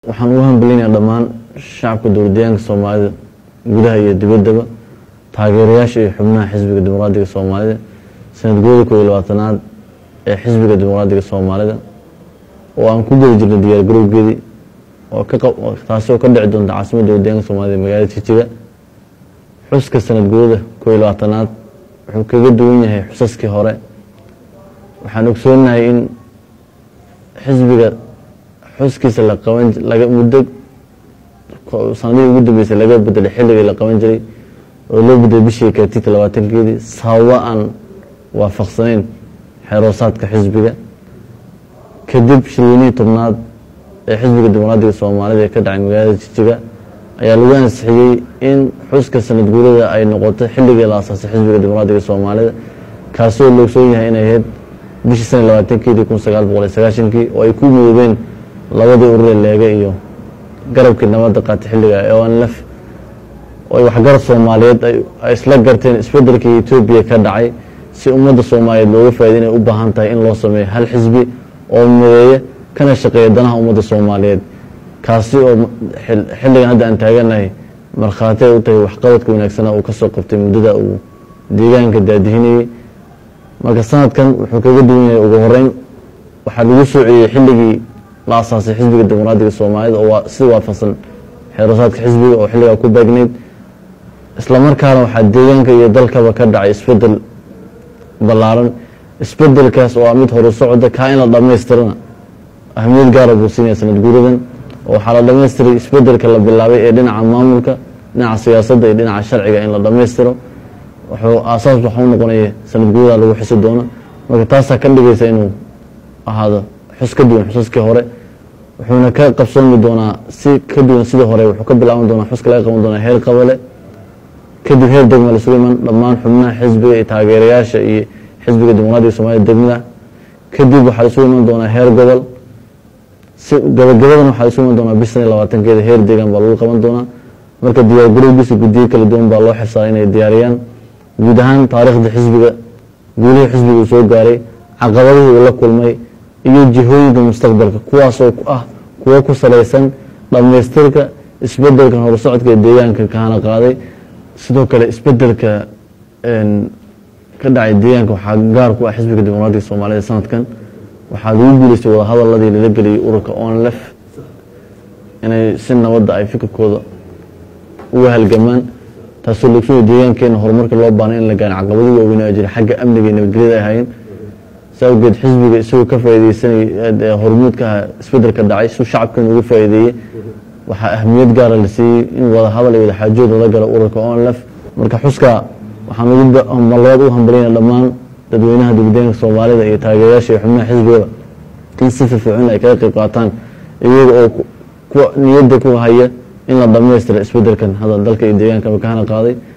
waxaan ugu hambalinayaa dhammaan shacabka dowladdeegaanka soomaalida gudaha iyo dibaddaba taageerayaasha iyo xubnaha xisbiga dimuqraadiga soomaalida sanad guurida koob iyo labaatanaad ee xisbiga dimuqraadiga soomaalida oo aan ku geli jirnay diyaar garowgeedii oo taasi oo ka dhici doonta caasimadda dowladdeegaanka soomaalida magaalada jijiga xuska sanad guurida koob iyo labaatanaad wuxuu kaga duwan yahay xusaskii hore waxaan ogsoonahay in xisbiga xuskiisa la qaban laga muddo sanadihii ugu dambeysay laga bedelay xilligii la qaban jiray oo loo bedelay bishii kaatiita labaatankeedii sababa aan waafaqsanayn xeeroosaadka xisbiga kadib shirweynihii tobnaad ee xisbiga dimuqraadiga soomaalida ee ka dhacay magaalada jijiga ayaa lagu ansixiyey in xuska sanad guurada ay noqoto xilligii la asaasay xisbiga dimuqraadiga soomaalida kaasoo la ogsoon yahay inay ahayd bishii sana labaatankeedii kun sagaal boqol iyo sagaashankii oo ay ku midoobeen labadii urure leege iyo garabkii nabadda qaatay xilliga ee onlf oo ay waxgarad soomaaliyeed ay isla garteen isbedelkii etoobiya ka dhacay si ummadda soomaaliyeed looga faaida inay u baahan tahay in loo sameeyo hal xisbi oo mideeya kana shaqeeya danaha ummadda soomaaliyeed kaasi oo xilligan hadda aan taaganahay markhaati ay u tahay waxqabadka wanaagsana uu kasoo qabtay muddada uu deegaanka daadihinayey marka sanadkan wuxuu kaga duwan yahay ugu horeyn waxaa lagu soo celiyey xilligii la asaasay xisbiga dimuqraadiga soomaalida oo si waafaqsan xeerasaadka xisbiga oo xilligaa ku baagneyd islamarkaana waxaa deegaanka iyo dalkaba ka dhacay isbedel ballaaran isbedelkaas oo ah mid horu socda kaa in la dhammaystirana ahmiyad gaara buu siinaya sanad guuradan oo waxaa la dhamaystiray isbedelka la bilaabay ee dhinaca maamulka dhinaca siyaasadda iyo dhinaca sharciga in la dhammaystiro wuxuu aasaas waxa u noqonaya sanad guurada lagu xusi doono marka taasaa ka dhigaysa inuu ahaado xus ka duwan xusaskii hore wuxuuna ka qabsoomi doonaa si ka duwan sidii hore wuxuu ka bilaaban doonaa xuska laga qaban doonaa heer qabale kadib heer degma la sugu iman dhammaan xubnaha xisbiga iyo taageerayaasha iyo xisbiga dimuqraadiga soomaalida degmada kadib waxaa la isugu iman doonaa heer gobol si gabagabadan waxaa la isugu iman doonaa bish sana iyo labaatankeeda heer deegaan baa lagu qaban doonaa marka diyaar garowgiisa guddiyo kala duwan baa loo xilsaaray inay diyaariyaan guud ahaan taariikhda xisbiga guulihii xisbiga uu soo gaaray caqabadihii uu la kulmay iyo jihooyinka mustaqbalka kuwaasoo ah kuwo ku salaysan dhammaystirka isbedelkan horusocodka ee deegaanka kahana qaaday sidoo kale isbedelka ka dhacay deegaanka waxaa gaar ku ah xisbiga dimuqraadiga soomaalida sanadkan waxaa lagu guuleystay wadahadaladii lala geliyay ururka onlef inay si nabadda ay fikirkooda uga halgamaan taasoo laogsoonaya deegaankeena horumarka loo baanay in la gaana caqabadii waaweyn a jira xagga amniga iyo nabadgelyada ay ahaayeen sa awgeed xisbiga isagoo ka faaideysanay hormuudka ah isbedelka dhacay si shacabkeena uga faa'iideeyey waxaa ahmiyad gaara la siiyey in wada hadal iyo wadaxaajood lala galo ururka onlef marka xuska waxaan labaad u hambalyana dhammaan dadweynaha dibadeenka soomaalida iyo taageerayaasha iyo xubnaha xisbigaba in si firfircoon ay kaga qayb qaataan iyaga oo niyadda ku haya in la dhammaystira isbedelkan hadda dalka iyo deegaankaba kahana qaaday